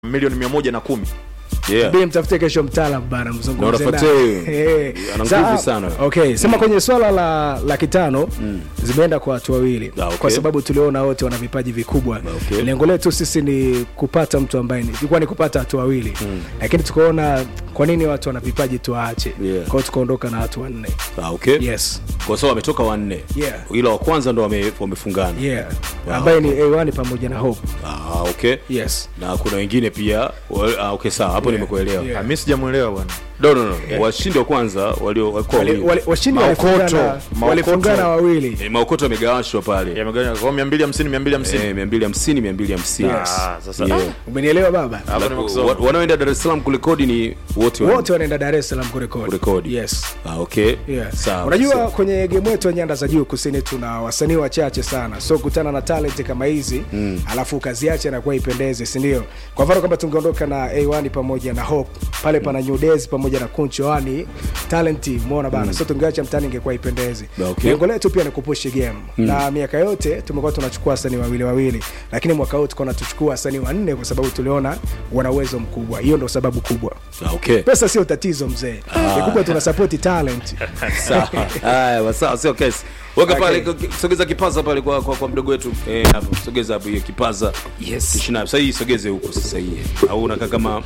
milioni mia moja na kumi yeah. Bi mtafute kesho mtaalam bana Na mzungumze unafuatia naye. huyo. Eh. Ana Sa- nguvu sana. Okay, sema kwenye swala la laki tano zimeenda kwa watu wawili Ah, okay. kwa sababu tuliona wote wana vipaji vikubwa. okay. Lengo letu sisi ni kupata mtu ambaye ni- ilikuwa ni kupata watu wawili lakini tukaona kwa nini watu wana vipaji tuwaache. Yeah. Kwa hiyo tukaondoka na watu wanne. Ah, okay. Yes. kwa sababu wametoka wanne Yeah. ila wa kwanza ndo wame- wamefungana Yeah. Wow. Ambaye ni A1 pamoja na Hope. ah, okay Yes. na kuna wengine pia wa- ah, okay sawa hapo Yeah. nimekuelewa Yeah. Ah, mi sijamwelewa bwana no, no, no. washindi wa kwanza walio walikuwa Wale- wawili. wale- Washindi Maokoto. walifungana Maokoto. walifungana wawili. Eh, maokoto yamegawashwa pale Yamegawanywa kwa mia mbili hamsini mia mbili hamsini Eh, mia mbili hamsini mia mbili hamsini Yes. Ah, sasa Yeah. Umenielewa baba? Hapo Alafu, nimekusoma. wa- wanaoenda dar es salaam kurekodi ni wote wa- Wote wanaenda Dar es Salaam kurekodi. kurekodi Yes. ah, okay Yeah. sawa unajua sawa. kwenye game yetu ya nyanda za juu kusini tuna wasanii wachache sana so kutana na talent kama hizi mm. alafu ukaziacha nakuwa ipendeze sindio kwa mfano kama tungeondoka na a1 pamoja na hope pale pana new days pamoja na kunchoani talenti umeona bana mm. so tungeacha mtani ingekuwa ipendeze Okay. lengo letu pia ni kupushi game mm. na miaka yote tumekuwa tunachukua wasanii wawili wawili lakini mwaka huu tukaona tuchukua wasanii wanne kwa sababu tuliona wana uwezo mkubwa hiyo ndo sababu kubwa Ah, okay pesa sio tatizo mzee kikubwa tuna sapoti talent sawa haya sawa sio kesi weka Okay. pale k- sogeza kipaza pale kwa, kwa, kwa mdogo wetu eh, hapo sogeza hapo hiyo kipaza Yes. Tushina sasa hii sogeze huko sasa hii au unakaa kama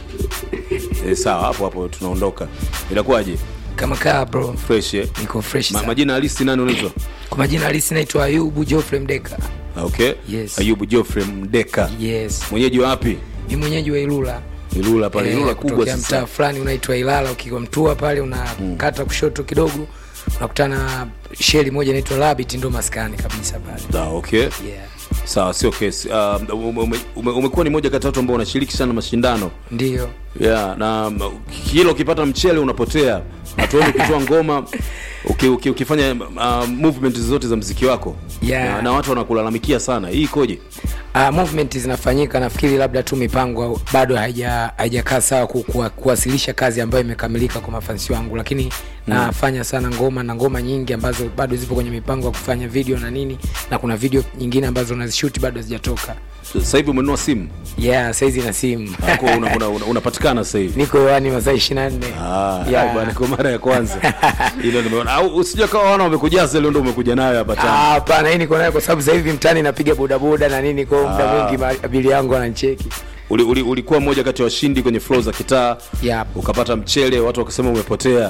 eh, sawa hapo hapo tunaondoka inakuwaje kama kaa bro fresh eh? niko fresh Ma, sana. majina halisi nani unaitwa kwa majina halisi naitwa ayubu jofrey mdeka Ah, okay Yes. ayubu Geoffrey mdeka yes mwenyeji wa wapi ni mwenyeji wa ilula ilula pale Eh, ilula kubwa kutokea mtaa sasa fulani unaitwa ilala ukiwa mtua pale unakata kushoto kidogo unakutana na sheli moja inaitwa labit ndo maskani kabisa pale Ah, okay yeah. sawa sio kesi uh, ume, ume, ume, umekuwa ni moja kati ya watu ambao unashiriki sana mashindano ndio yeah, na m- kila ukipata mchele unapotea hatuoni ukitoa ngoma uki, uki, ukifanya uh, movement zote za mziki wako Yeah. na, na watu wanakulalamikia sana hii ikoje Uh, movement zinafanyika nafikiri labda tu mipango bado haija- haijakaa sawa ku, kuwa, kuwasilisha kazi ambayo imekamilika kwa mafansi wangu lakini mm. nafanya sana ngoma na ngoma nyingi ambazo bado zipo kwenye mipango ya kufanya video na nini na kuna video nyingine ambazo nazishuti bado hazijatoka sasa hivi umenunua simu yeah saizi na simu Ako una, una, una, unapatikana sasa hivi niko hewani masaa ishiri na nne Ah, Yeah. bwana kwa mara ya kwanza hilo nimeona au usije kawa wana wamekujaza leo ndio umekuja nayo hapa Ah, tena hapana hii niko nayo kwa sababu sasa hivi mtani napiga bodaboda na nini kwao muda mwingi ma- abili yangu anancheki uli, uli, ulikuwa mmoja kati ya washindi kwenye flow za kitaa Yep. ukapata mchele watu wakasema umepotea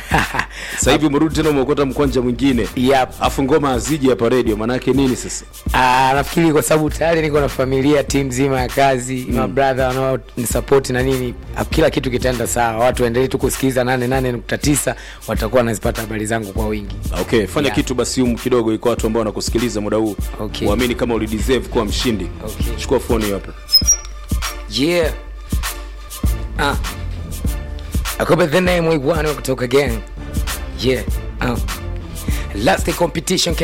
sasa hivi umerudi tena umeokota mkwanja mwingine Yep. afu ngoma aziji hapa radio maanake nini sasa Ah, nafikiri kwa sababu tayari niko na familia tim nzima ya kazi mm. mabradha wanaonisapoti na nini ah, kila kitu kitaenda sawa watu waendelee tu kusikiliza 88.9 watakuwa wanazipata habari zangu kwa wingi okay fanya Yeah. kitu basi um kidogo iko watu ambao wanakusikiliza muda huu Okay. uamini kama ulideserve kuwa mshindi Okay. chukua foni hiyo hapa yeah ah. akope the name we want kutoka gang yeah uh. last day competition